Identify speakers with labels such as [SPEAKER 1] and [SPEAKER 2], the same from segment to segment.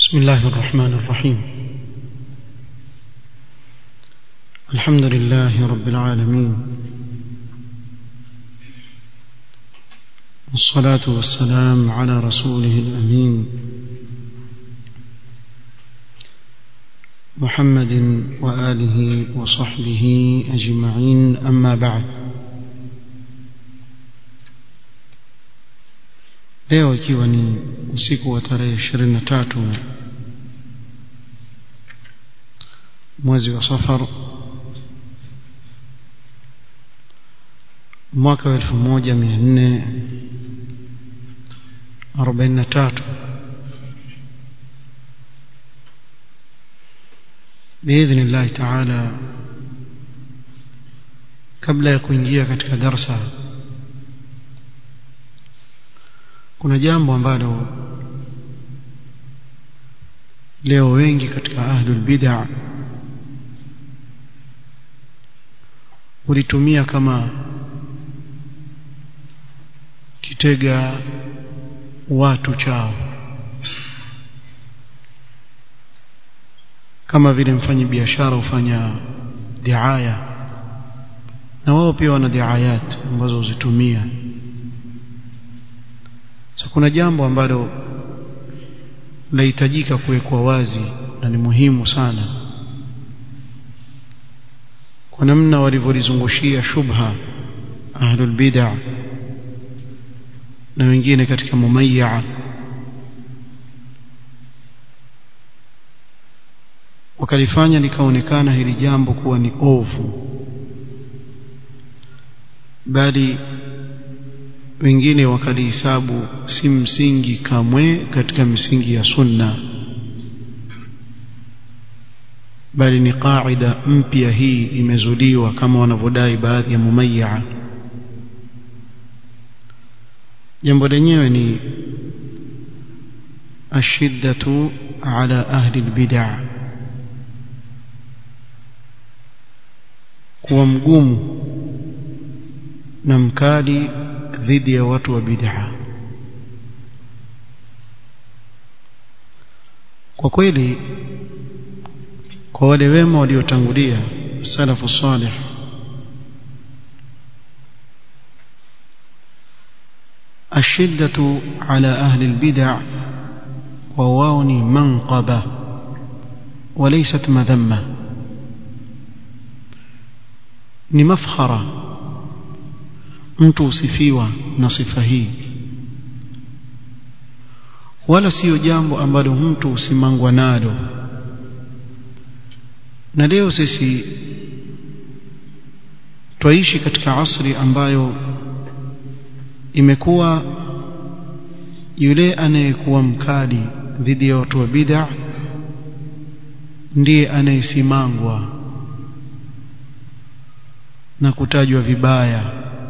[SPEAKER 1] بسم الله الرحمن الرحيم الحمد لله رب العالمين والصلاة والسلام على رسوله الأمين محمد وآله وصحبه أجمعين أما بعد leo ikiwa ni usiku wa tarehe ishirini na tatu mwezi wa safar mwaka wa elfu moja mia nne arobaini na tatu biidhni llahi taala kabla ya kuingia katika darsa kuna jambo ambalo leo wengi katika ahlul bid'a ulitumia kama kitega watu chao kama vile mfanyi biashara hufanya diaya na wao pia wana diayat ambazo huzitumia so kuna jambo ambalo lahitajika kuwekwa wazi na ni muhimu sana kwa namna walivyolizungushia shubha ahlul bid'a na wengine katika mumayya wakalifanya likaonekana hili jambo kuwa ni ovu bali wengine wakalihisabu si msingi kamwe katika misingi ya sunna bali ni qaida mpya hii imezuliwa kama wanavyodai baadhi ya mumayya jambo lenyewe ni ashiddatu ala ahli albid'a kuwa mgumu na mkali dhidi ya watu wa bid'a kwa kweli kwa wale wema waliotangulia salafu salih الشدة على أهل البدع وواوني منقبة وليست مذمة ni mafkhara mtu usifiwa na sifa hii wala sio jambo ambalo mtu usimangwa nalo na leo sisi twaishi katika asri ambayo imekuwa yule anayekuwa mkali dhidi ya watu wa bid'a ndiye anayesimangwa na kutajwa vibaya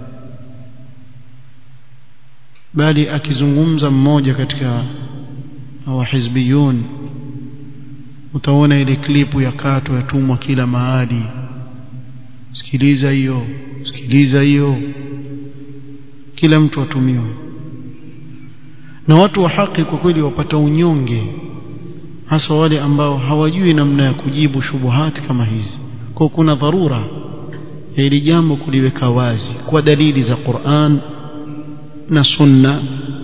[SPEAKER 1] bali akizungumza mmoja katika wahizbiyun utaona ile klipu ya kato yatumwa kila mahali sikiliza hiyo sikiliza hiyo kila mtu atumiwa na watu wa haki kwa kweli wapata unyonge hasa wale ambao hawajui namna ya kujibu shubuhati kama hizi kwa kuna dharura ya hili jambo kuliweka wazi kwa dalili za Qur'an na sunna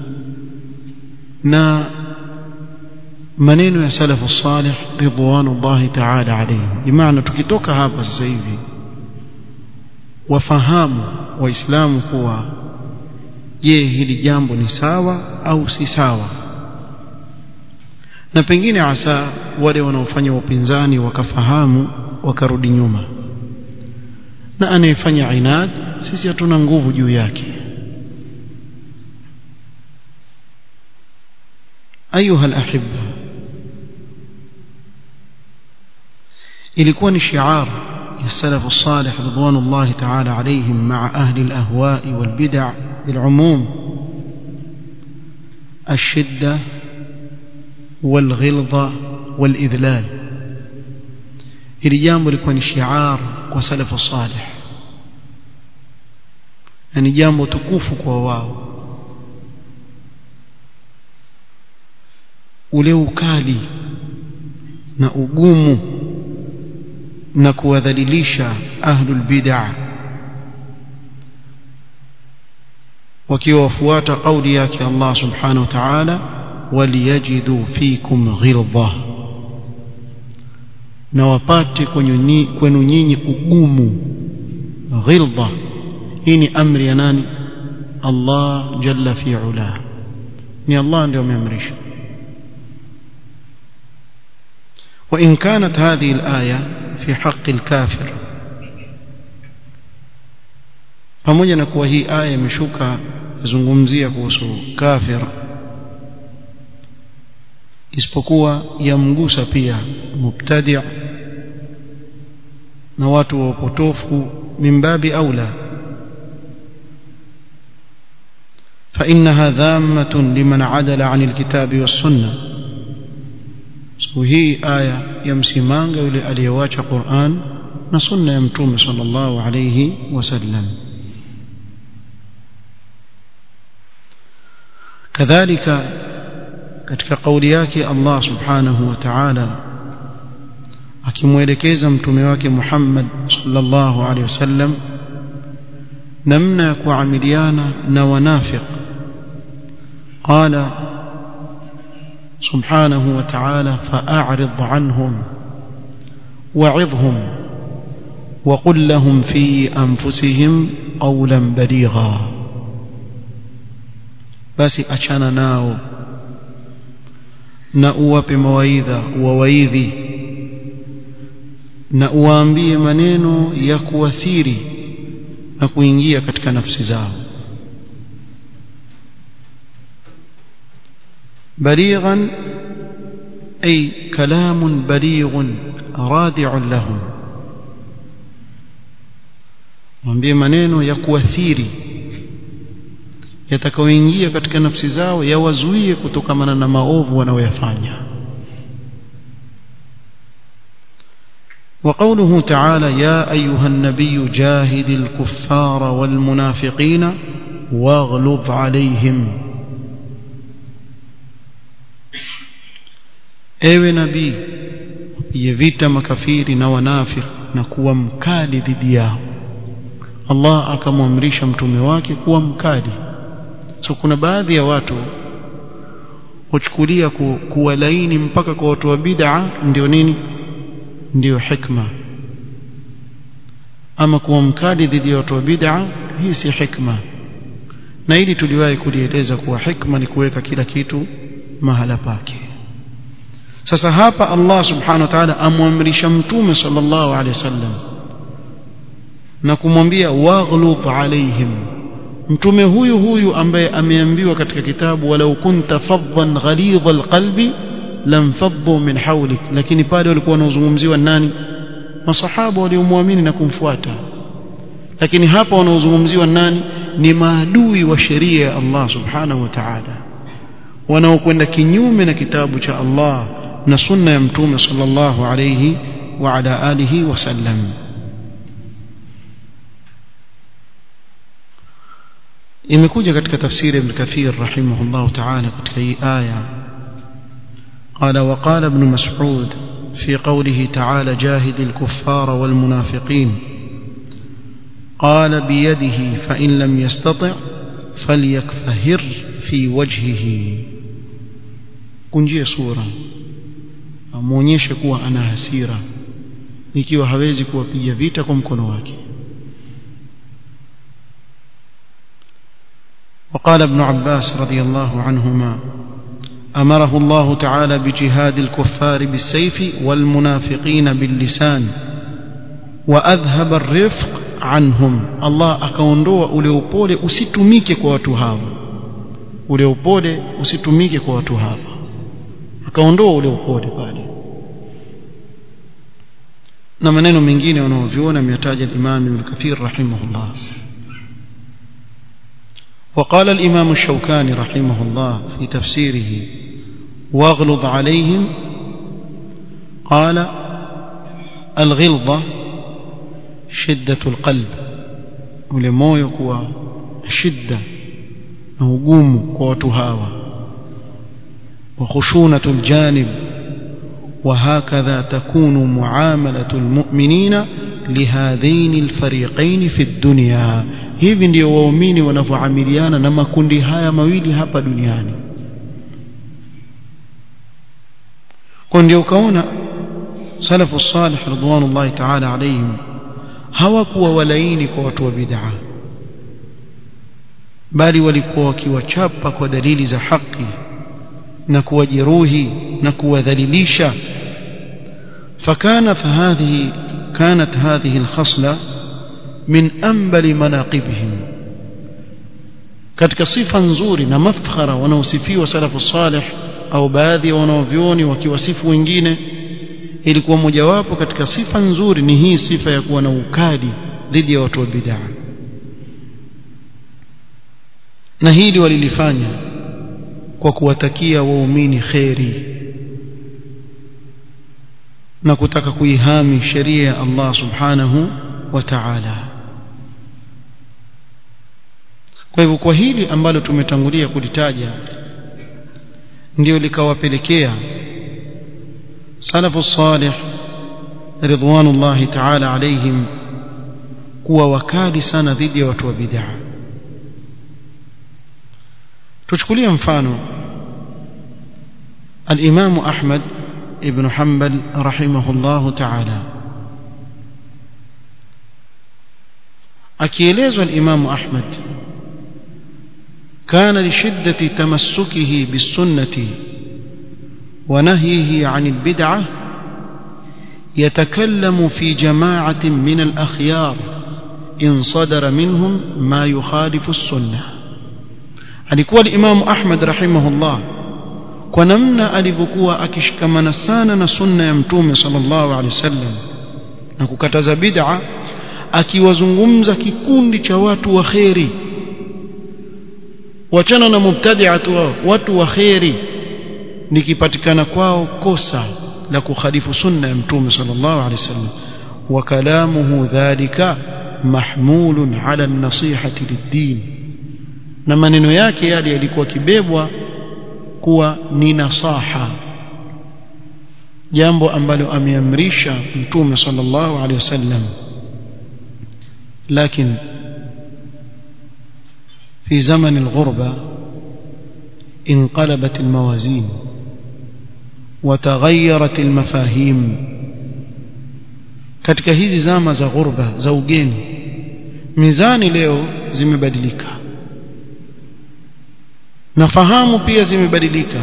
[SPEAKER 1] na maneno ya salafu salih ridwanullahi ta'ala alayhim bimaana tukitoka hapa sasa hivi wafahamu waislamu kuwa je hili jambo ni sawa au si sawa na pengine hasa wale wanaofanya upinzani wakafahamu wakarudi nyuma na anayefanya inad sisi hatuna nguvu juu yake ayuha alahibba ilikuwa ni shiar ya salafu salih ridwanullah ta'ala alayhim ma'a ahli alahwa'i walbid'a bil'umum الشدة والغلظة والإذلال hili jambo lilikuwa ni shiar kwa salafu salih na ni jambo tukufu kwa wao ule ukali na ugumu na kuwadhalilisha ahlul bid'ah wakiwa wafuata kauli yake Allah subhanahu wa ta'ala waliyajidu fikum ghilza na wapate kwenu nyinyi ugumu ghilza hii ni amri ya nani Allah jalla fi ula ni Allah ndio ameamrisha وإن كانت هذه الآية في حق الكافر pamoja na kuwa hii aya imeshuka kuzungumzia kuhusu kafir isipokuwa yamgusa pia mubtadi' na watu wa upotofu mimbabi aula فإنها ذامة لمن عدل عن الكتاب والسنة وهي آية يمسمانغ يلي أليواج قرآن نسنة يمتوم صلى الله عليه وسلم كذلك katika kauli yake Allah subhanahu wa ta'ala akimwelekeza mtume wake Muhammad sallallahu alaihi wasallam namna ya kuamiliana na wanafiq qala subhanahu wa ta'ala fa'arid anhum wa'idhhum وقل لهم في أنفسهم قولا بليغا basi achana nao na uwape mawaidha uwawaidhi na uwaambie maneno ya kuathiri na kuingia katika nafsi zao balighan ay kalamun balighun radi'un lahum mwambie maneno ya kuathiri yatakayoingia katika nafsi zao yawazuie kutokamana na maovu wanayoyafanya وقوله تعالى يا أيها النبي جاهد الكفار والمنافقين واغلظ عليهم ewe nabii pige vita makafiri na wanafiki na kuwa mkali dhidi yao Allah akamwamrisha mtume wake kuwa mkali so kuna baadhi ya watu huchukulia ku, kuwa laini mpaka kwa watu wa bid'a ndio nini ndio hikma ama kuwa mkali dhidi ya watu wa bid'a hii si hikma na ili tuliwahi kulieleza kuwa hikma ni kuweka kila kitu mahala pake sasa hapa Allah subhanahu wa ta'ala amwamrisha mtume sallallahu alaihi wasallam na kumwambia waghlub alaihim mtume huyu huyu ambaye ameambiwa katika kitabu walau kunta faddan ghalidha alqalbi lamfaddu min hawlik lakini pale walikuwa wanaozungumziwa nani masahaba waliomwamini na kumfuata lakini hapa wanaozungumziwa nani ni maadui wa sheria ya Allah subhanahu wa ta'ala wanaokwenda kinyume na kitabu cha Allah na sunna ya mtume sallallahu alayhi wa ala alihi wasallam imekuja katika tafsiri ibn kathir rahimahullah ta'ala katika hii aya قال وقال ابن مسعود في قوله تعالى جاهد الكفار والمنافقين قال بيده فإن لم يستطع فليكفهر في وجهه kunjie sura amuonyeshe kuwa ana hasira ikiwa hawezi kuwapiga vita kwa mkono wake وقال ابن عباس رضي الله عنهما أمره الله تعالى بجهاد الكفار بالسيف والمنافقين باللسان وأذهب الرفق عنهم الله akaondoa ule upole usitumike kwa watu hawa ule upole usitumike kwa watu hawa akaondoa ule upole pale na maneno mengine wanaoviona ameyataja al-Imam Ibn Kathir rahimahullah وقال الإمام الشوكاني رحمه الله في تفسيره واغلظ عليهم قال الغلظة شدة القلب ولموyo kuwa shidda na ugumu kwa watu hawa وخشونة الجانب وهكذا تكون معاملة المؤمنين لهذين الفريقين في الدنيا hivi ndio waumini wanavyoamiliana na makundi haya mawili hapa duniani kwa ndio ukaona salafu salih ridwanullahi ta'ala alayhim hawakuwa walaini kwa watu wa bid'a bali walikuwa wakiwachapa kwa dalili za haki na kuwajeruhi na kuwadhalilisha فكانت هذه كانت هذه الخصلة من أنبل مناقبهم katika sifa nzuri na mafkhara wanaosifiwa salafu salih au baadhi ya wanaovyoni wakiwasifu wengine ilikuwa mojawapo katika sifa nzuri ni hii sifa ya kuwa na ukali dhidi ya watu wa bid'a na hili walilifanya kwa kuwatakia waumini kheri na kutaka kuihami sheria ya Allah subhanahu wa ta'ala kwa hivyo kwa hili ambalo tumetangulia kulitaja ndio likawapelekea salafu salih ridwanullahi ta'ala alaihim kuwa wakali sana dhidi ya watu wa bid'a tuchukulie mfano الإمام أحمد ابن حنبل رحمه الله تعالى أكيليز الإمام أحمد كان لشدة تمسكه بالسنة ونهيه عن البدعة يتكلم في جماعة من الأخيار إن صدر منهم ما يخالف السنة alikuwa الإمام أحمد رحمه الله kwa namna alivyokuwa akishikamana sana na sunna ya mtume sallallahu alaihi wasallam na kukataza bid'a akiwazungumza kikundi cha watu wa kheri wachana na mubtadi'atu wao watu wa kheri nikipatikana kwao kosa la kukhalifu sunna ya mtume sallallahu alaihi wasallam wa kalamuhu dhalika mahmulun ala an-nasihati lid-din na maneno yake yale yalikuwa kibebwa kuwa ni nasaha jambo ambalo ameamrisha mtume sallallahu alaihi wasallam lakini في زمن الغربة انقلبت الموازين وتغيرت المفاهيم katika hizi zama za ghurba za ugeni mizani leo zimebadilika na fahamu pia zimebadilika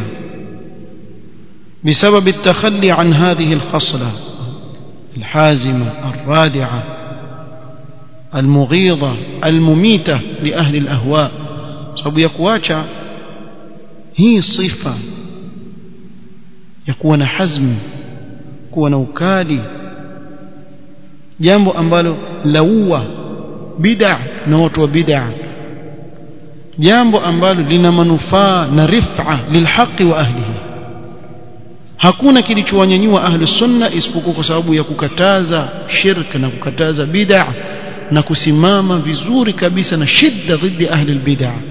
[SPEAKER 1] بسبب التخلي عن هذه الخصلة الحازمة الرادعة المغيظة المميتة لأهل الأهواء sababu ya kuacha hii sifa ya kuwa na hazmi kuwa na ukali jambo ambalo laua bid'a na watu wa bid'a jambo ambalo lina manufaa na rif'a lilhaqi wa ahlihi hakuna kilichowanyanyua ahli sunna isipokuwa kwa sababu ya kukataza shirk na kukataza bid'a na kusimama vizuri kabisa na shidda dhidi ahli albid'a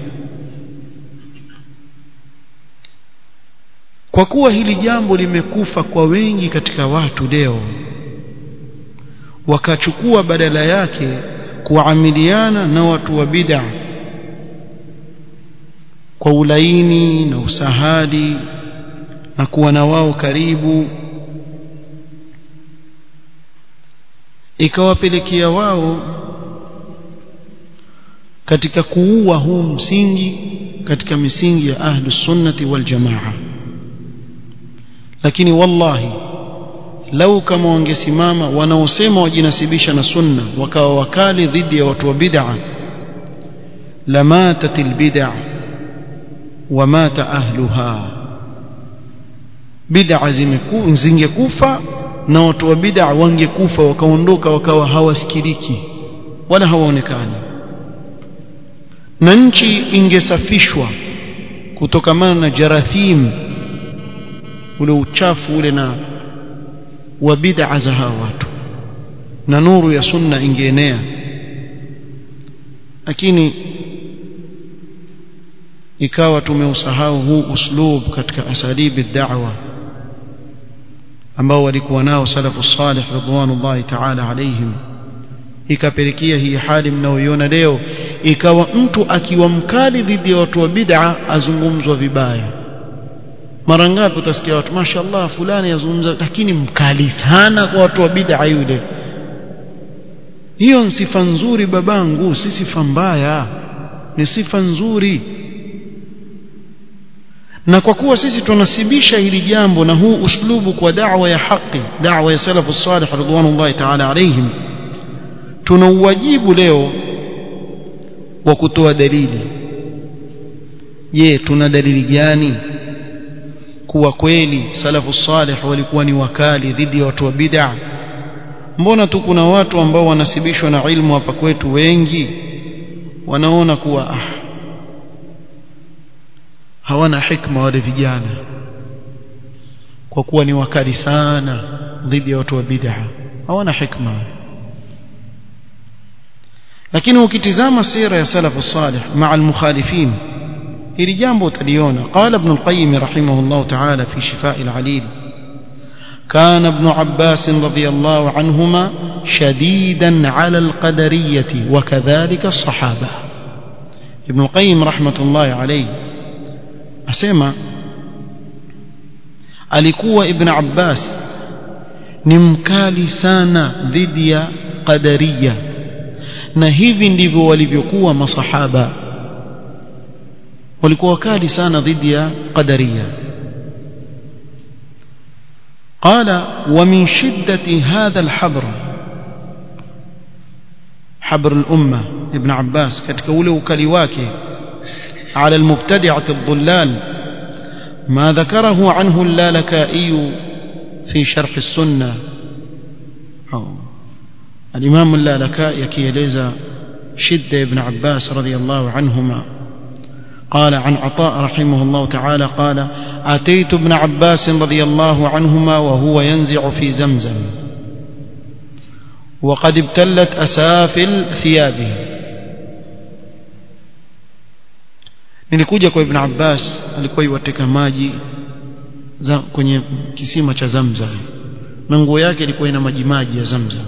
[SPEAKER 1] kwa kuwa hili jambo limekufa kwa wengi katika watu leo wakachukua badala yake kuamiliana na watu wa bid'a kwa ulaini na usahadi na kuwa na wao karibu ikawapelekea wao katika kuua huu msingi katika misingi ya ahlus sunnati wal jamaa lakini wallahi lau kama wangesimama wanaosema wajinasibisha na sunna wakawa wakali dhidi ya watu wa bid'a lamatat albid'a wamata ahluha bid'a zingekufa na watu wa bid'a wangekufa wakaondoka wakawa hawasikiliki wala hawaonekani na nchi ingesafishwa kutokamana na jarathim ule uchafu ule na wa bid'a za hawa watu na nuru ya sunna ingeenea lakini ikawa tumeusahau huu uslub katika asalibi da'wa ambao walikuwa nao salafu salih ridwanullahi ta'ala alaihim ikapelekea hii hali mnaoiona leo ikawa mtu akiwa mkali dhidi ya watu wa bid'a azungumzwa vibaya mara ngapi utasikia watu mashallah fulani yazungumza lakini mkali sana kwa watu wa bid'a yule hiyo ni sifa nzuri babangu si sifa mbaya ni sifa nzuri na kwa kuwa sisi tunasibisha hili jambo na huu uslubu kwa da'wa ya haki da'wa ya salafu salih ridwanullahi ta'ala alaihim tuna uwajibu leo wa kutoa dalili je tuna dalili gani kuwa kweli salafu salih walikuwa ni wakali dhidi ya watu wa bid'a mbona tu kuna watu ambao wanasibishwa na ilmu hapa kwetu wengi wanaona kuwa ah, hawana hikma wale vijana kwa kuwa ni wakali sana dhidi ya watu wa bid'a hawana hikma lakini ukitizama sira ya salafu salih maa almukhalifin hili jambo utaliona qala ibn al-qayyim rahimahullah ta'ala fi shifaa al-alil كان ابن عباس رضي الله عنهما شديدا على القدرية وكذلك الصحابة ابن القيم رحمة الله عليه أسمى alikuwa ibn Abbas ni mkali sana dhidi ya qadariya na hivi ndivyo walivyokuwa masahaba walikuwa wakali sana dhidi ya qadariya قال ومن شدة هذا الحبر حبر الأمة ابن عباس katika ule ukali wake على المبتدعة الضلال ما ذكره عنه اللالكائي في شرح السنة الإمام اللالكائي كيليزا شدة ابن عباس رضي الله عنهما قال عن عطاء رحمه الله تعالى قال أتيت ابن عباس رضي الله عنهما وهو ينزع في زمزم وقد ابتلت أسافل ثيابه nilikuja kwa ibn Abbas alikuwa yuwateka maji za kwenye kisima cha Zamzam na nguo yake ilikuwa ina maji maji ya Zamzam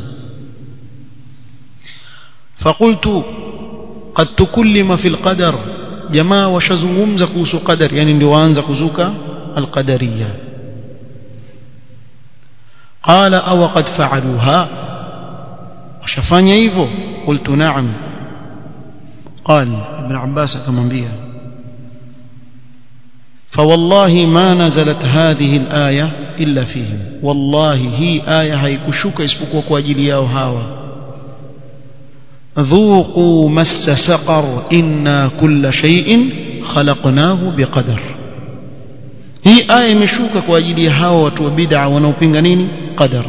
[SPEAKER 1] فقلت قد تكلم في القدر jamaa washazungumza kuhusu qadar yani ndio waanza kuzuka alqadariya qala aw qad fa'aluha washafanya hivyo qultu na'am قال ابن عباس akamwambia فوالله ما نزلت هذه الآية إلا فيهم والله هي آية هيكشوك اسبقوا kwa ajili yao hawa ذوقوا مس سقر إنا كل شيء خلقناه بقدر hii aya imeshuka kwa ajili ya hawa watu wa bid'a wanaopinga nini qadar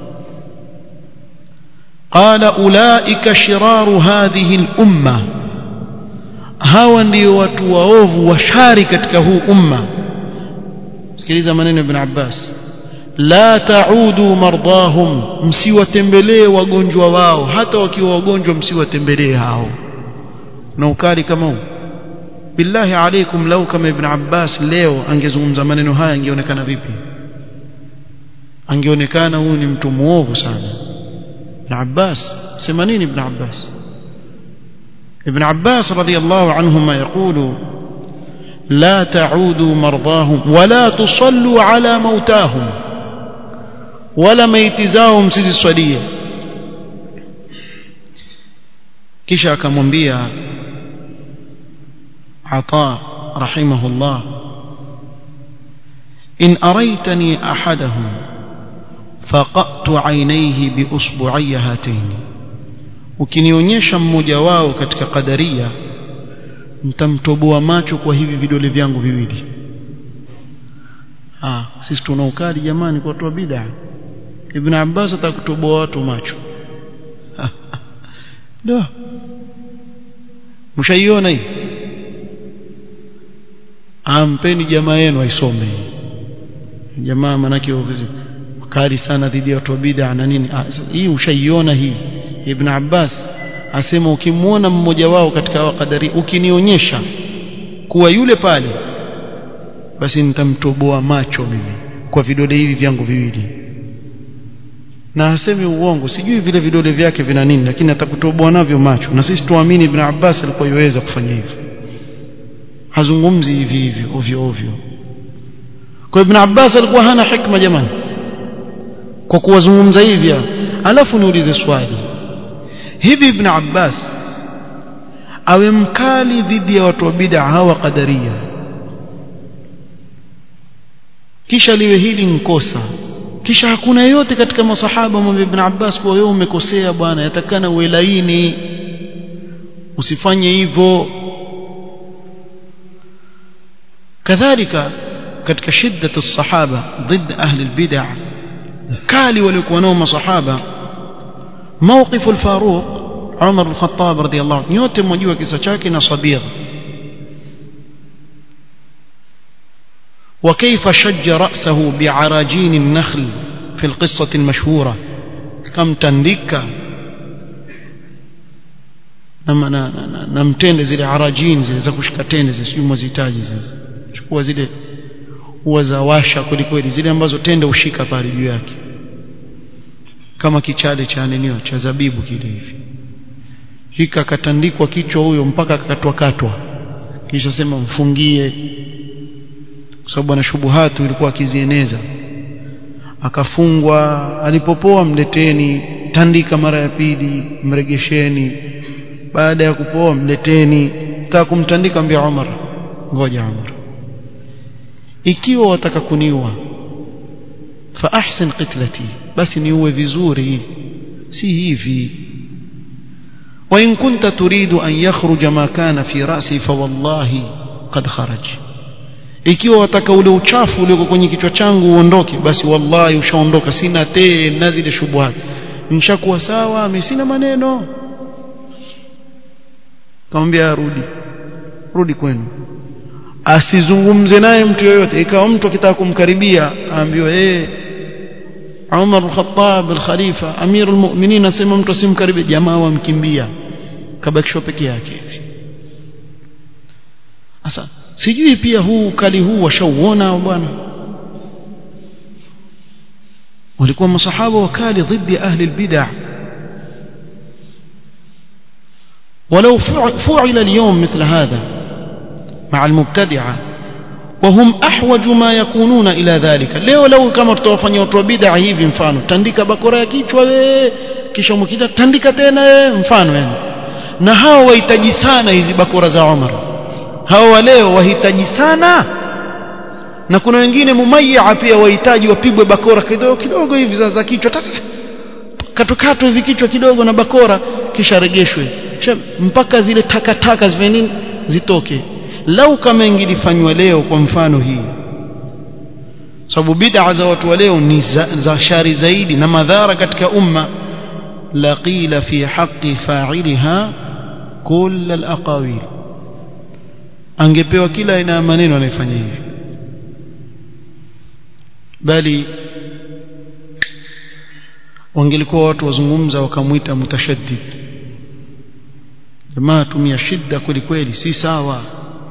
[SPEAKER 1] qala ulaika shiraru hadhihi al-umma hawa ndio watu waovu washari katika huu umma sikiliza maneno ibn Abbas la taudu mardahum msiwatembelee wagonjwa wao hata wakiwa wagonjwa msiwatembelee hao na ukali kama huu billahi alaikum lau kama ibn Abbas leo angezungumza maneno haya angeonekana vipi angeonekana huyu ni mtu muovu sana ibn Abbas sema nini ibn Abbas ابن عباس رضي الله عنهما يقول لا تعودوا مرضاهم ولا تصلوا على موتاهم ولا ميتزاهم سيزي صليه kisha akamwambia عطاء رحمه الله إن أريتني أحدهم فقأت عينيه بأصبعي هاتين ukinionyesha mmoja wao katika kadaria nitamtoboa macho kwa hivi vidole vyangu viwili ah sisi tuna ukali jamani kwa watu bid'a ibn Abbas atakutoboa watu macho ndio mshaiona hii ampeni jamaa yenu aisome jamaa manake kali sana dhidi ya watu bid'a na nini hii ushaiona hii Ibn Abbas asema ukimwona mmoja wao katika wakadari ukinionyesha kuwa yule pale basi nitamtoboa macho mimi kwa vidole hivi vyangu viwili na hasemi uongo sijui vile vidole vyake vina nini lakini atakutoboa navyo macho na sisi tuamini ibn Abbas alikuwa yuweza kufanya hivyo hazungumzi hivi hivi ovyo ovyo kwa ibn Abbas alikuwa hana hikma jamani kwa kuwazungumza hivi alafu niulize swali hivi ibn Abbas awe mkali dhidi ya watu wa bid'a hawa qadaria kisha liwe hili nkosa kisha hakuna yote katika masahaba mwambie ibn Abbas kwa wewe umekosea bwana yatakana uwe laini usifanye hivyo kadhalika katika shiddat as-sahaba ضد ahli al-bid'ah kali walikuwa nao masahaba موقف الفاروق عمر الخطاب رضي الله عنه yote mjua kisa chake na sabir وكيف شج رأسه بعراجين النخل في القصة المشهورة كم تندك na mtende zile arajini zile za kushika tende zile sijui mwazihitaji zile chukua zile huwa za washa kweli kweli zile ambazo tende ushika pale juu yake kama kichale cha nenio cha zabibu kile hivi hika katandikwa kichwa huyo mpaka akakatwa katwa kisha sema mfungie kwa sababu ana shubuhatu ilikuwa akizieneza akafungwa alipopoa mleteni tandika mara ya pili mregesheni baada ya kupoa mleteni taka kumtandika mbia Umar ngoja Umar ikiwa wataka kuniua fa ahsin qitlati basi niuwe vizuri si hivi وإن كنت تريد أن يخرج ما كان في رأسي فوالله قد خرج ikiwa wataka ule uchafu ulioko kwenye kichwa changu uondoke basi wallahi ushaondoka sina tena zile shubuhat nishakuwa sawa mimi sina maneno kamwambia rudi rudi kwenu asizungumze naye mtu yoyote ikawa mtu akitaka kumkaribia aambiwe eh Umar al-Khattab al-Khalifa Amir al-Mu'minin asema mtu asimkaribie jamaa wamkimbia kabakishwa peke yake hivi sasa sijui pia huu ukali huu washauona bwana walikuwa masahaba wakali dhidi ahli albid'ah ولو فعل اليوم مثل هذا مع المبتدعه وهم احوج ما يكونون الى ذلك leo leo kama tutawafanyia watu wa bid'a hivi mfano tandika bakora ya kichwa we kisha mkita tandika tena we mfano yani na hao wahitaji sana hizi bakora za Umar hao wa leo wahitaji sana na kuna wengine mumayya pia wahitaji wapigwe bakora kidogo kidogo hivi za, za kichwa katukatwe hivi kichwa kidogo na bakora kisha regeshwe kisha mpaka zile takataka ziwe nini zitoke lau kama ingilifanywa leo kwa mfano hii sababu bid'a za watu wa leo ni za, za shari zaidi na madhara katika umma la qila fi haqqi fa'ilha kull al-aqawil angepewa kila aina ya maneno anayefanya hivi bali wangelikuwa watu wazungumza wakamwita mutashaddid jamaa tumia shida kweli kweli si sawa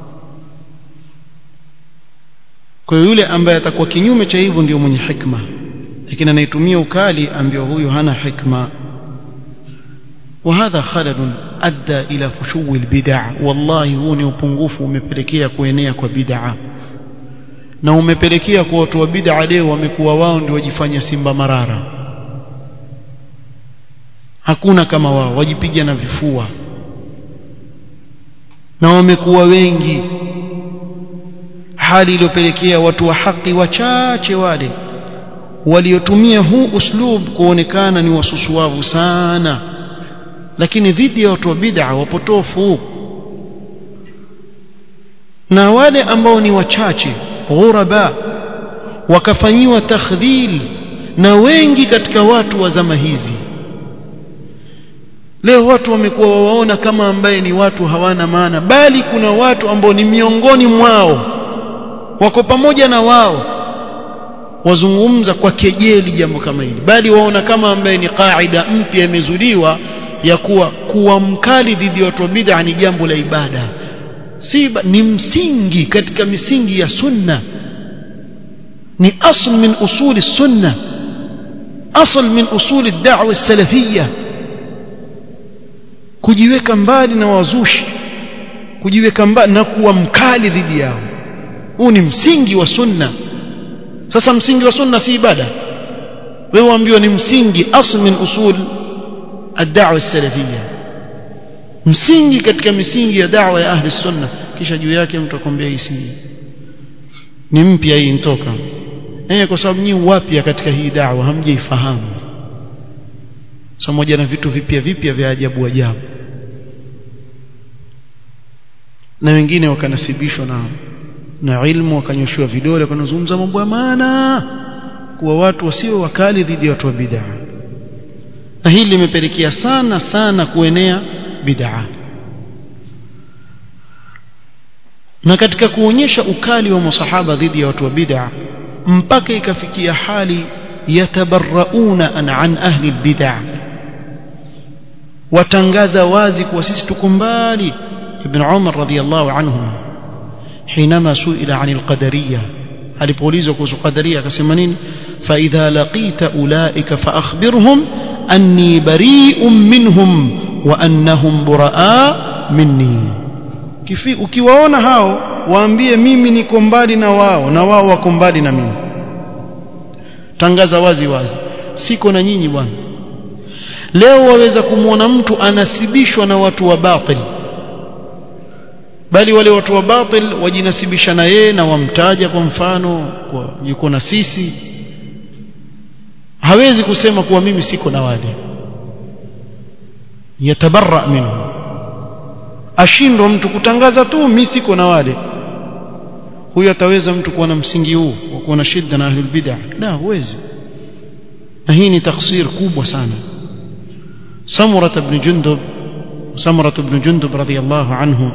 [SPEAKER 1] kwa hiyo yule ambaye atakuwa kinyume cha hivyo ndio mwenye hikma lakini anayetumia ukali ambio huyu hana hikma وهذا خلل أدى إلى فشو البدع والله هو ni upungufu umepelekea kuenea kwa bid'a na umepelekea kwa watu wa bid'a leo wamekuwa wao ndio wajifanya simba marara hakuna kama wao wajipiga na vifua na wamekuwa wengi hali iliyopelekea watu wa haki wachache wale waliotumia huu uslub kuonekana ni wasusuavu sana lakini dhidi ya watu wa bid'a wapotofu na wale ambao ni wachache ghuraba wakafanyiwa takhdhil na wengi katika watu wa zama hizi leo watu wamekuwa wawaona kama ambaye ni watu hawana maana bali kuna watu ambao ni miongoni mwao wako pamoja na wao wazungumza kwa kejeli jambo kama hili bali waona kama ambaye ni kaida mpya imezuliwa ya kuwa kuwa mkali dhidi ya watu wa bid'a ni jambo la ibada si ni msingi katika misingi ya sunna ni asl min usuli sunna asl min usul ad-da'wa as-salafiyya kujiweka mbali na wazushi kujiweka mbali na kuwa mkali dhidi yao huu ni msingi wa sunna sasa msingi wa sunna si ibada wewe waambiwa ni msingi asl min usul ad-da'wa as-salafiyya msingi katika misingi ya da'wa ya ahli sunna kisha juu yake mtu akwambia hii si ni mpya hii intoka eh kwa sababu nyinyi wapya katika hii da'wa hamjaifahamu pamoja na vitu vipya vipya vya ajabu ajabu na wengine wakanasibishwa na na ilmu wakanyoshiwa vidole wakanazungumza mambo ya maana kuwa watu wasio wakali dhidi ya watu wa bid'a na hili limepelekea sana sana kuenea bid'a na katika kuonyesha ukali wa masahaba dhidi ya watu wa bid'a mpaka ikafikia hali yatabarrauna an, an ahli bid'a watangaza wazi kuwa sisi tuko mbali ibn Umar radhiyallahu anhu حينما سئل عن القدرية alipoulizwa kuhusu qadaria akasema nini fa idha laqita ulaika fa akhbirhum anni bari'un minhum wa annahum buraa minni Kifi, ukiwaona hao waambie mimi niko mbali na wao na wao wako mbali na mimi tangaza wazi wazi siko na nyinyi bwana leo waweza kumwona mtu anasibishwa na watu wa batil bali wale watu wa batil wajinasibisha na yeye na wamtaja kwa mfano kwa yuko na sisi hawezi kusema kuwa mimi siko na wale yatabarra minhu ashindwa mtu kutangaza tu mimi siko na wale huyo ataweza mtu kuwa na msingi huu wa kuwa na shida na ahlul bid'ah la huwezi na hii ni taksir kubwa sana samura ibn jundub samura ibn jundub radiyallahu anhu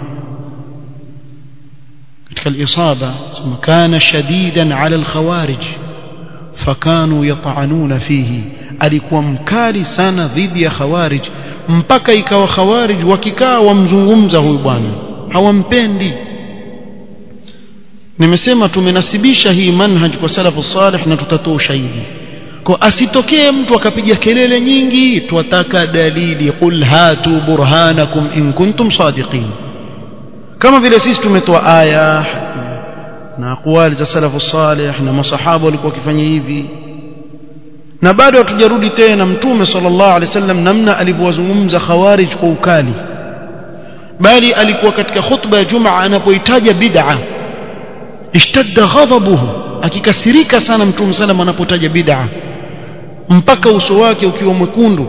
[SPEAKER 1] katika al-isaba kana shadidan ala al-khawarij fakanu yata'anuna fihi alikuwa mkali sana dhidi ya khawarij mpaka ikawa khawarij wakikaa wamzungumza huyu bwana hawampendi nimesema tumenasibisha hii manhaj kwa salafu salih na tutatoa ushahidi kwa asitokee mtu akapiga kelele nyingi twataka dalili qul hatu burhanakum in kuntum sadiqin kama vile sisi tumetoa aya na aqwali za salafu salih na masahaba walikuwa wakifanya hivi na bado hatujarudi tena mtume sallallahu alaihi wasallam namna alivyowazungumza khawarij kwa ukali bali alikuwa katika khutba ya jumaa anapoitaja bid'a ishtadda ghadabuhu akikasirika sana mtume sallam anapotaja bid'a mpaka uso wake ukiwa mwekundu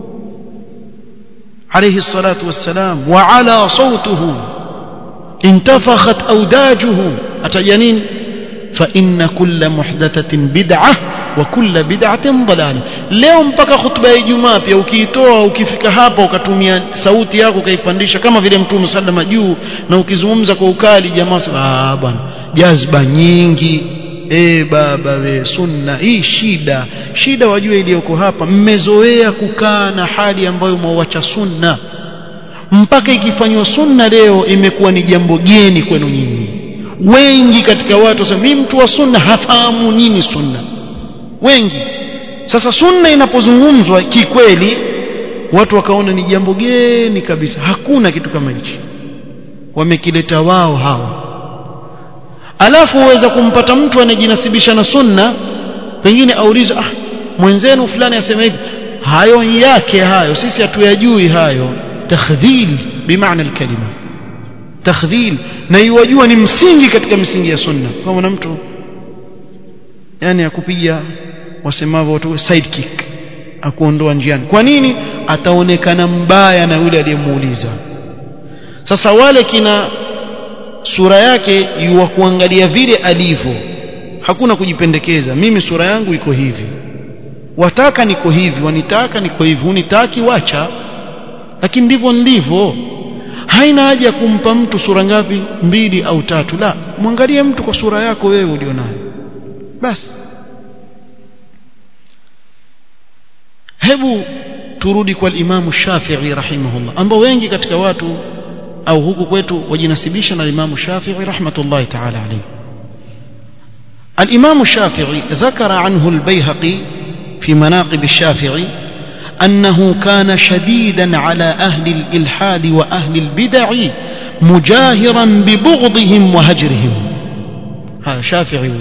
[SPEAKER 1] alayhi salatu wassalam wa ala sautuhu intafakhat awdajuhu ataja nini fa inna kulla muhdathatin bid'ah wa kulla bid'atin dalalah leo mpaka khutba ya Ijumaa pia ukiitoa ukifika hapa ukatumia sauti yako ukaipandisha kama vile mtume sallama juu na ukizungumza kwa ukali jamaa ah bwana jazba nyingi e baba we sunna hii shida shida wajue iliyoko hapa mmezoea kukaa na hali ambayo mwawacha sunna mpaka ikifanywa sunna leo imekuwa ni jambo geni kwenu nyinyi wengi katika watu sasa mimi mtu wa sunna hafahamu nini sunna wengi sasa sunna inapozungumzwa kikweli watu wakaona ni jambo geni kabisa hakuna kitu kama hichi wamekileta wao hawa alafu uweza kumpata mtu anajinasibisha na sunna pengine aulize ah mwenzenu fulani asema hivi hayo yake hayo sisi hatuyajui hayo takhdhil bimaana alkalima takhdhil na iwajua ni msingi katika misingi ya sunna kama na mtu yani akupiga wasemavyo watu sidekick akuondoa njiani kwa nini ataonekana mbaya na yule aliyemuuliza sasa wale kina sura yake yuwa kuangalia vile alivyo hakuna kujipendekeza mimi sura yangu iko hivi wataka niko hivi wanitaka niko hivi unitaki wacha lakini ndivyo ndivyo haina haja ya kumpa mtu sura ngapi mbili au tatu la mwangalie mtu kwa sura yako wewe ulionayo basi hebu turudi kwa Imam Shafi'i rahimahullah ambao wengi katika watu au huku kwetu wajinasibisha na Imam Shafi'i rahmatullahi ta'ala alayhi الإمام الشافعي ذكر عنه البيهقي في مناقب الشافعي أنه كان شديدا على أهل الإلحاد وأهل البدع مجاهرا ببغضهم وهجرهم هذا شافعي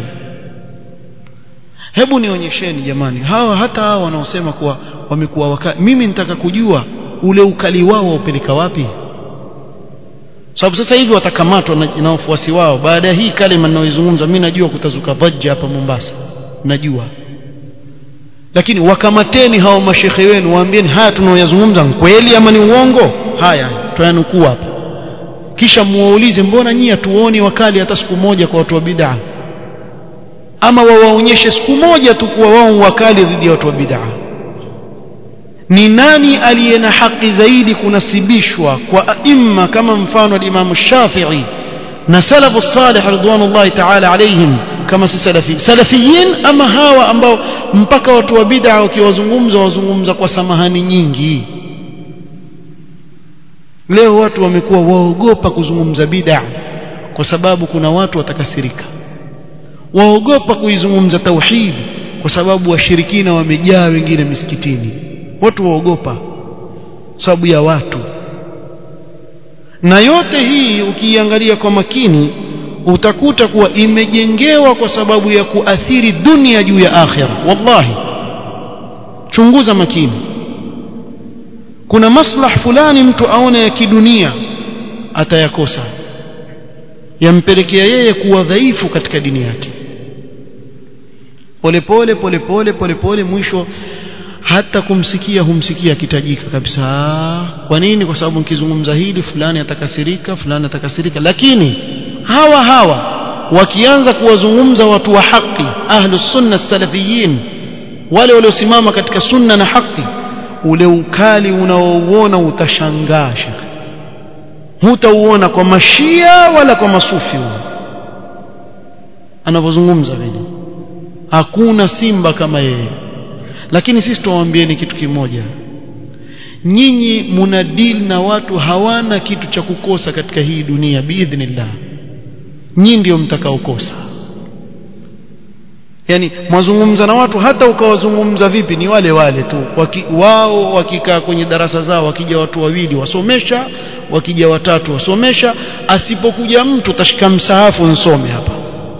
[SPEAKER 1] hebu nionyesheni jamani hawa hata hawa wanaosema kuwa wamekuwa wakali mimi nitaka kujua ule ukali wao waupeleka wapi sababu sasa hivi watakamatwa na, na wafuasi wao baada ya hii kalima ninayoizungumza mimi najua kutazuka vajja hapa Mombasa najua lakini wakamateni hao mashekhe wenu waambieni haya tunaoyazungumza kweli ama ni uongo haya tuyanukuu hapa kisha muwaulize mbona nyinyi hatuoni wakali hata siku moja kwa watu wa bid'a ama wawaonyeshe siku moja tu kuwa wao wakali dhidi ya watu wa bid'a ni nani aliye na haki zaidi kunasibishwa kwa aima kama mfano al-Imam Shafi'i na salafu salih ridwanullahi ta'ala alayhim kama si salafi salafiyin ama hawa ambao mpaka watu wa bid'a wakiwazungumza wazungumza kwa samahani nyingi leo watu wamekuwa waogopa kuzungumza bid'a kwa sababu kuna watu watakasirika waogopa kuizungumza tauhid kwa sababu washirikina wamejaa wengine misikitini watu waogopa sababu ya watu na yote hii ukiiangalia kwa makini utakuta kuwa imejengewa kwa sababu ya kuathiri dunia juu ya akhira wallahi chunguza makini kuna maslah fulani mtu aone ya kidunia atayakosa yampelekea yeye kuwa dhaifu katika dini yake polepole polepole polepole mwisho hata kumsikia humsikia akitajika kabisa kwa nini kwa sababu nikizungumza hili fulani atakasirika fulani atakasirika lakini hawa hawa wakianza kuwazungumza watu wa haki ahlus sunna salafiyin wale waliosimama katika sunna na haki ule ukali unaouona utashangaa shekhe hutauona kwa mashia wala kwa masufi anavyozungumza vile hakuna simba kama yeye lakini sisi tuwaambieni kitu kimoja nyinyi muna deal na watu hawana kitu cha kukosa katika hii dunia biidhnillah nyinyi ndio mtakaokosa yani mwazungumza na watu hata ukawazungumza vipi ni wale wale tu waki, wao wakikaa kwenye darasa zao wakija watu wawili wasomesha wakija watatu wasomesha asipokuja mtu tashika msahafu nsome hapa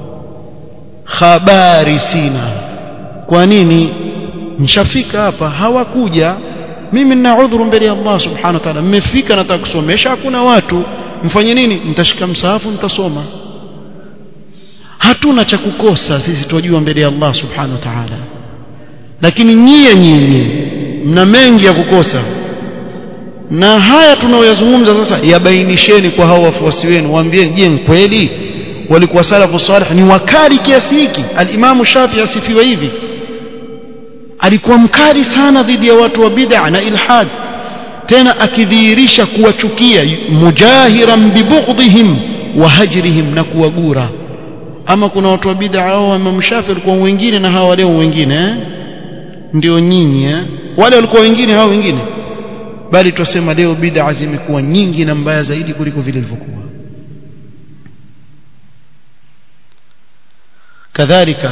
[SPEAKER 1] habari sina kwa nini nishafika hapa hawakuja mimi nina udhuru mbele ya Allah subhanahu wa ta'ala mmefika nataka kusomesha hakuna watu mfanye nini nitashika msahafu nitasoma hatuna cha kukosa sisi tunajua mbele ya Allah subhanahu wa ta'ala lakini nyie nyinyi mna mengi ya kukosa na haya tunaoyazungumza sasa yabainisheni kwa hao wafuasi wenu waambieni je kweli walikuwa salafu salih ni wakali kiasi hiki al-Imam Shafi'i asifiwa hivi alikuwa mkali sana dhidi ya watu wa bid'a na ilhad tena akidhihirisha kuwachukia mujahiran bibughdihim wa hajrihim na kuwagura ama kuna watu wa bid'a au Imam Shafi walikuwa wengine na hawa leo wengine eh? ndio nyinyi eh? wale walikuwa wengine hao wengine bali twasema leo bid'a zimekuwa nyingi na mbaya zaidi kuliko vile ilivyokuwa kadhalika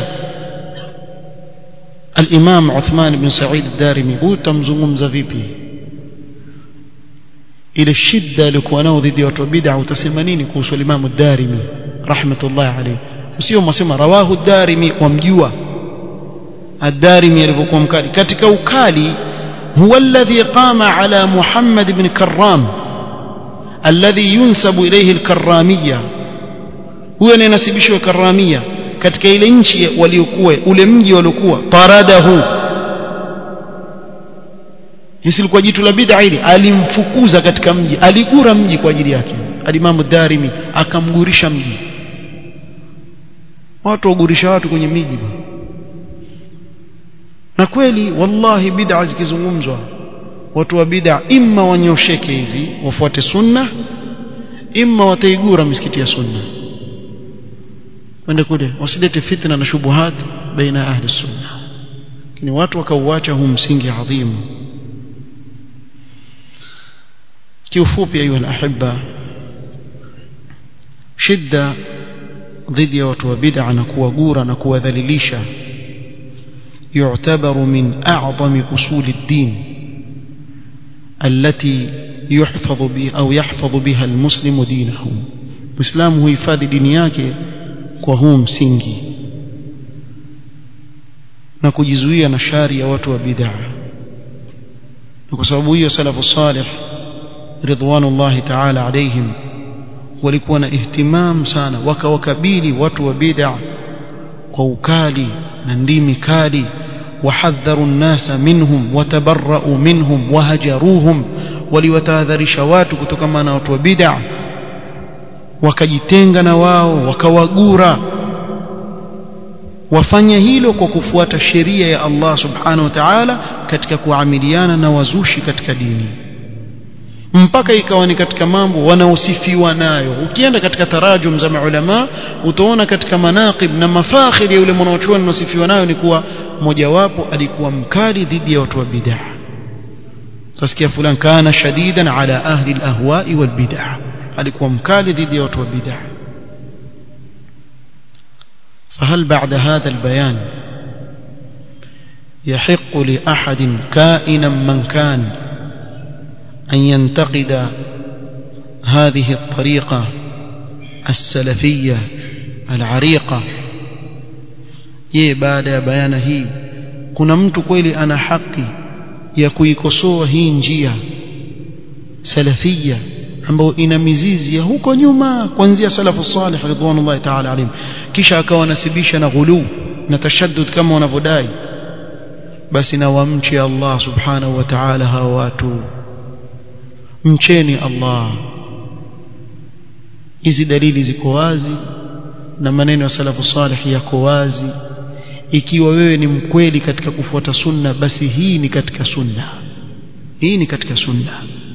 [SPEAKER 1] الإمام عثمان بن سعيد الدارمي هو تمزungumza vipi ile shida alikuwa nao dhidi ya watu wa bid'a utasema nini kuhusu Imam ad-Darimi rahmatullah alayhi sio mwasema rawahu ad-Darimi wamjua ad-Darimi alivyokuwa mkali katika ukali huwa alladhi qama ala Muhammad ibn Karram alladhi yunsabu ilayhi al-Karramiyya huyo anayesibishwa Karramiyya katika ile nchi waliokuwa ule mji waliokuwa taradahu hisi likuwa jitu la bid'a ile alimfukuza katika mji aligura mji kwa ajili yake alimamu darimi akamgurisha mji watu wagurisha watu kwenye miji na kweli wallahi bid'a zikizungumzwa watu wa bid'a imma wanyosheke hivi wafuate sunna imma wataigura misikiti ya sunna wende kule wasilete fitna na shubuhat baina ahli sunna lakini watu wakauacha huu msingi adhimu kiufupi ayuha alahibba shida dhidi ya watu wa bid'a na kuwagura na kuwadhalilisha يعتبر من أعظم أصول الدين التي يحفظ بها أو يحفظ بها المسلم دينه مسلم هو يفادي دينيake kwa huu msingi na kujizuia na shari ya watu wa bid'a na kwa sababu hiyo salafu salih ridwanullahi ta'ala alaihim walikuwa na ihtimam sana wakawakabili watu wa bid'a kwa ukali na ndimi kali wahadharu nnasa minhum watabarra'u minhum wahajaruhum waliwatahadharisha watu kutokana na watu wa bid'a wakajitenga na wao wakawagura wafanya hilo kwa kufuata sheria ya Allah subhanahu wa ta'ala katika kuamiliana na wazushi katika dini mpaka ikawa ni katika mambo wanaosifiwa nayo ukienda katika tarajum za maulama utaona katika manaqib na mafakhiri ya yule mwanachuoni anaosifiwa nayo ni kuwa mojawapo alikuwa mkali dhidi ya watu wa bid'a tasikia fulani kana shadidan ala ahli alahwa'i walbid'a alikuwa mkali dhidi ya watu wa bid'a فهل بعد هذا البيان يحق لأحد كائنا من كان أن ينتقد هذه الطريقة السلفية العريقة je baada ya bayana hii kuna mtu kweli ana haki ya kuikosoa hii njia salafia ambayo ina mizizi ya huko nyuma kuanzia salafu salih ridwanullahi ta'ala alayhim kisha akawa nasibisha na ghulu na tashaddud kama wanavyodai basi na wamche Allah subhanahu wa ta'ala hawa watu mcheni Allah hizi dalili ziko wazi na maneno ya salafu salih yako wazi ikiwa wewe ni mkweli katika kufuata sunna basi hii ni katika sunna hii ni katika sunna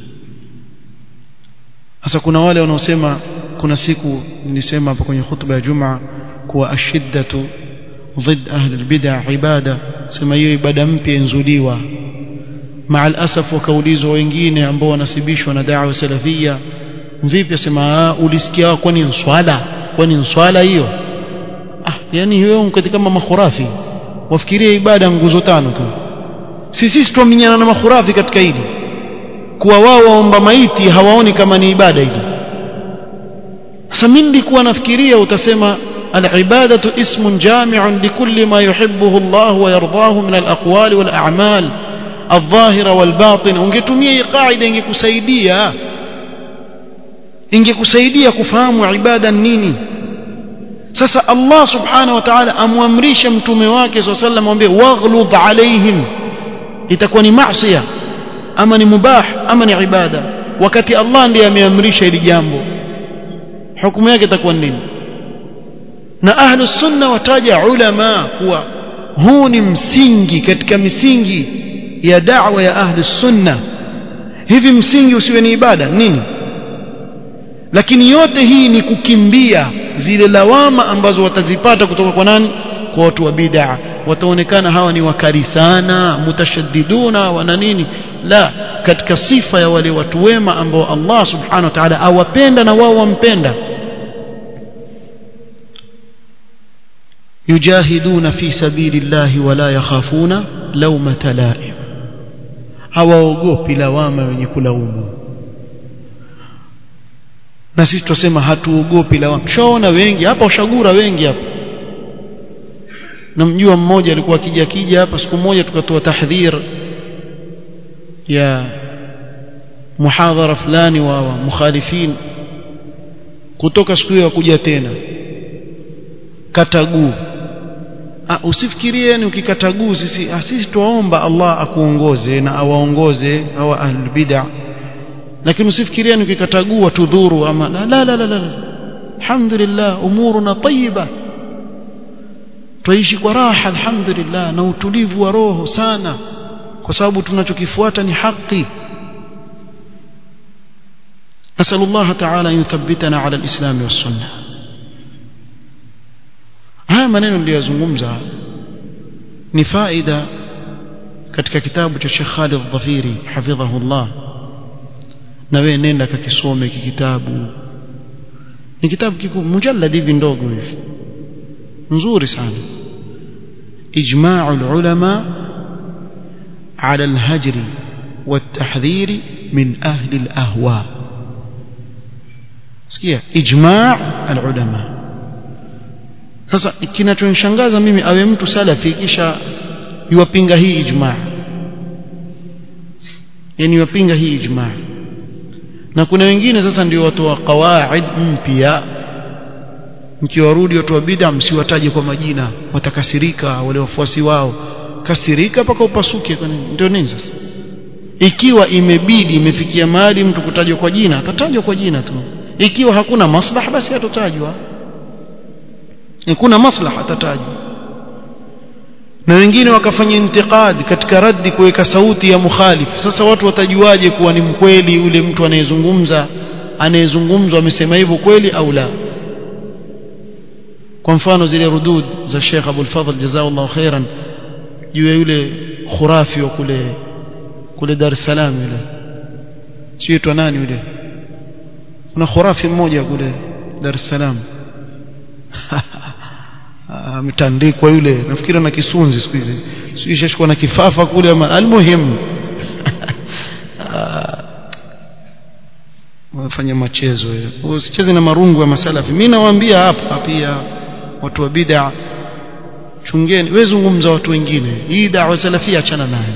[SPEAKER 1] sasa kuna wale wanaosema kuna siku nilisema hapa kwenye khutba ya Jumaa kuwa ashiddatu ضد أهل البدع عبادة sema hiyo ibada mpya inzuliwa مع الأسف wakaulizwa wengine ambao wanasibishwa na da'wa salafia vipi asema ulisikia kwani swala kwani swala hiyo ah yani hiyo mkati kama makhurafi wafikirie ibada nguzo tano tu sisi tuaminyana na makhurafi katika hili kuwa wao waomba maiti hawaoni kama ni ibada hili sasa mimi nilikuwa nafikiria utasema العبادة اسم جامع لكل ما يحبه الله ويرضاه من الأقوال والأعمال الظاهرة والباطنة ungetumia hii qaida ingekusaidia ingekusaidia kufahamu ibada nini sasa Allah subhanahu wa ta'ala amwamrisha mtume wake swalla sallam amwambie waghlud alaihim itakuwa ni maasiya ama ni mubah ama ni ibada wakati Allah ndiye ameamrisha hili jambo hukumu yake itakuwa nini na ahlu sunna wataja ulama kuwa huu ni msingi katika misingi ya da'wa ya ahlu sunna hivi msingi usiwe ni ibada nini lakini yote hii ni kukimbia zile lawama ambazo watazipata kutoka kwa nani kwa watu wa bid'a wataonekana hawa ni wakali sana mutashaddiduna wana nini la katika sifa ya wale watu wema ambao Allah subhanahu wa ta'ala awapenda na wao wampenda يجاهدون في سبيل الله ولا يخافون لومة لائم hawaogopi lawama wenye kulaumu na sisi tusema hatuogopi lawama tushaona wengi hapa ushagura wengi hapa namjua mmoja alikuwa akija kija hapa siku moja tukatoa tahdhir ya muhadhara fulani wa mukhalifin kutoka siku hiyo kuja tena kataguu usifikirie ni ukikataguu sisi sisi tuomba Allah akuongoze na awaongoze hawa ahlul bid'ah lakini usifikirie ni ukikatagua tudhuru ama la la la la, la. alhamdulillah umuruna tayyiba tuishi kwa raha alhamdulillah na utulivu wa roho sana kwa sababu tunachokifuata ni haki نسأل الله تعالى أن يثبتنا على الإسلام والسنة haya maneno niliyozungumza ni faida katika kitabu cha Sheikh Khalid Dhafiri hafidhahullah na wewe nenda kakisome hiki kitabu ni kitabu kikubwa mujallad hivi ndogo hivi nzuri sana إجماع العلماء على الهجر والتحذير من أهل الأهواء sikia ijma' alulama sasa kinachonishangaza mimi awe mtu salafi kisha yuwapinga hii ijma' yani yuwapinga hii ijma' na kuna wengine sasa ndio watu wa qawaid mpya mkiwarudi watu wa bid'a msiwataje kwa majina watakasirika wale wafuasi wao kasirika mpaka upasuke kwa nini ndio nini sasa ikiwa imebidi imefikia mahali mtu kutajwa kwa jina atatajwa kwa jina tu ikiwa hakuna maslaha basi hatotajwa kuna maslaha atatajwa na wengine wakafanya intiqad katika raddi kuweka sauti ya mukhalif sasa watu watajuaje kuwa ni mkweli yule mtu anayezungumza anayezungumzwa amesema hivyo kweli au la kwa mfano zile rudud za Sheikh Abdul Fadhl jazakallahu khairan juu ya yule khurafi wa kule kule Dar es Salaam yule siitwa nani yule kuna khurafi mmoja kule Dar es Salaam ametandikwa yule nafikiri na kisunzi siku hizi sio shashikwa na kifafa kule ama almuhim wafanya machezo usicheze na marungu ya masalafi mimi nawaambia hapa pia watu wa bid'a chungeni wewe zungumza watu wengine hii da'wa salafia achana nayo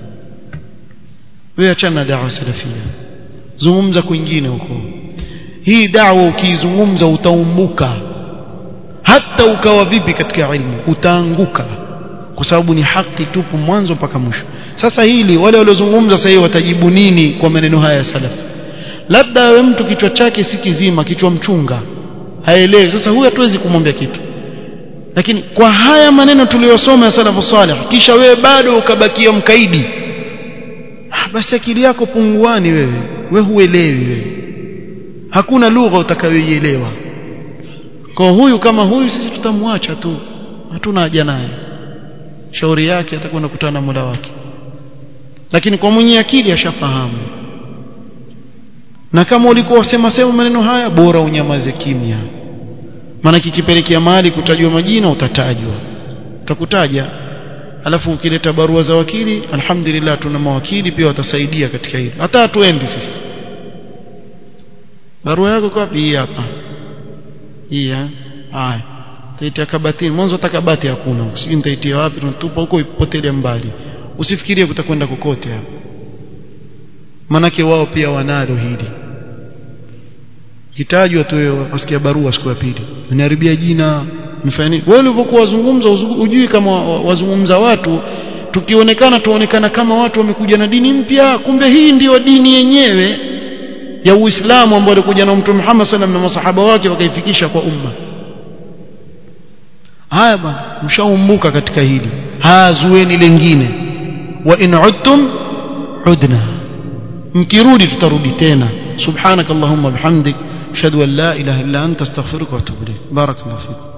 [SPEAKER 1] wewe achana na da'wa salafia zungumza kwingine huko hii da'wa ukiizungumza utaumbuka hata ukawa vipi katika ilmu utaanguka kwa sababu ni haki tupu mwanzo mpaka mwisho sasa hili wale waliozungumza sasa hivi watajibu nini kwa maneno haya ya salaf labda awe mtu kichwa chake si kizima kichwa mchunga haelewi sasa huyu hatuwezi kumwambia kitu lakini kwa haya maneno tuliyosoma ya salafu salih kisha wewe bado ukabakia mkaidi ah, basi akili yako punguani wewe wewe huelewi wewe hakuna lugha utakayoielewa kwa huyu kama huyu sisi tutamwacha tu hatuna haja naye shauri yake atakwenda kukutana na Mola wake lakini kwa mwenye akili ashafahamu na kama ulikuwa wasema sema maneno haya bora unyamaze kimya maana kikipelekea mahali kutajwa majina utatajwa utakutaja alafu ukileta barua za wakili alhamdulillah tuna mawakili pia watasaidia katika hilo hata hatuendi sisi barua yako kwa hii hapa hii haya taitia kabatini mwanzo hata kabati hakuna sijui nitaitia wapi tunatupa huko ipotele mbali usifikirie kutakwenda kokote hapo manake wao pia wanalo hili kitajwa tu wasikia barua siku ya pili uniharibia jina mfanya nini wewe ulivyokuwa wazungumza ujui kama wazungumza watu tukionekana tuonekana kama watu wamekuja na dini mpya kumbe hii ndiyo dini yenyewe ya Uislamu ambao alikuja na Mtume Muhammad sallam na masahaba wake wakaifikisha kwa umma haya bwana mshaumbuka katika hili hazueni lengine wa in udtum udna mkirudi tutarudi tena subhanakallahumma bihamdik ashhadu an la ilaha illa anta astaghfiruka wa atubu ilayk barakallahu fik